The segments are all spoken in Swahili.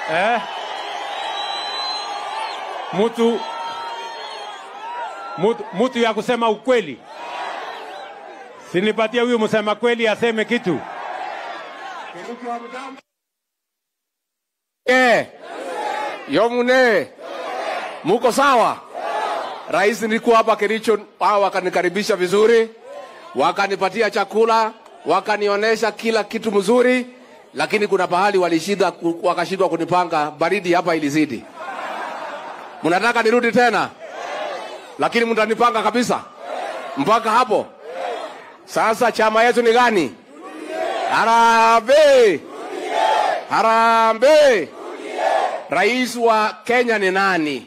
eh? Mtu mtu, mtu ya kusema ukweli, sinipatie huyu msema kweli aseme kitu. Eh, yomune muko sawa? Rais nilikuwa hapa Kericho, hao wakanikaribisha vizuri, wakanipatia chakula, wakanionyesha kila kitu mzuri, lakini kuna pahali walishida, wakashindwa kunipanga, baridi hapa ilizidi. Mnataka nirudi tena, lakini mtanipanga kabisa mpaka hapo. Sasa chama yetu ni gani? Harambee! Harambee! Rais wa Kenya ni nani?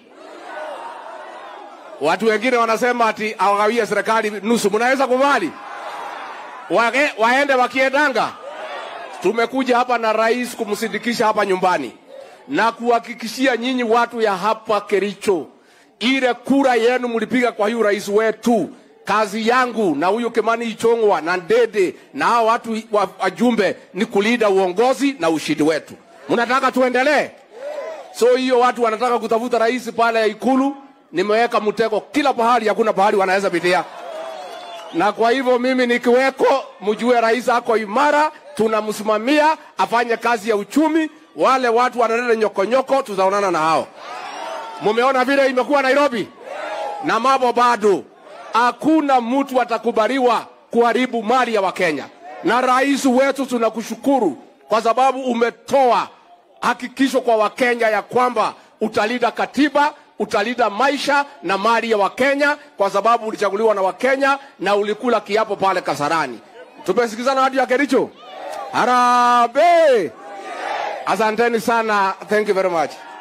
Watu wengine wanasema ati awagawie serikali nusu. Mnaweza kubali Wage, waende wakiendanga? Tumekuja hapa na rais kumsindikisha hapa nyumbani na kuhakikishia nyinyi watu ya hapa Kericho, ile kura yenu mlipiga kwa huyu rais wetu. Kazi yangu na huyu Kimani Ichong'wa na Ndede na hao watu wa- wajumbe ni kulinda uongozi na ushindi wetu. Mnataka tuendelee? So hiyo watu wanataka kutafuta rais pale ya Ikulu, nimeweka mtego kila pahali, hakuna pahali wanaweza pitia. Na kwa hivyo mimi nikiweko, mjue rais ako imara, tunamsimamia afanye kazi ya uchumi. Wale watu wanaleta nyokonyoko, tutaonana na hao. Mumeona vile imekuwa Nairobi na mambo bado, hakuna mtu atakubaliwa kuharibu mali ya Wakenya. Na rais wetu tunakushukuru kwa sababu umetoa hakikisho kwa Wakenya ya kwamba utalinda katiba, utalinda maisha na mali ya Wakenya, kwa sababu ulichaguliwa na Wakenya na ulikula kiapo pale Kasarani. Tumesikizana watu ya Kericho. Harambee! Asanteni sana. Thank you very much.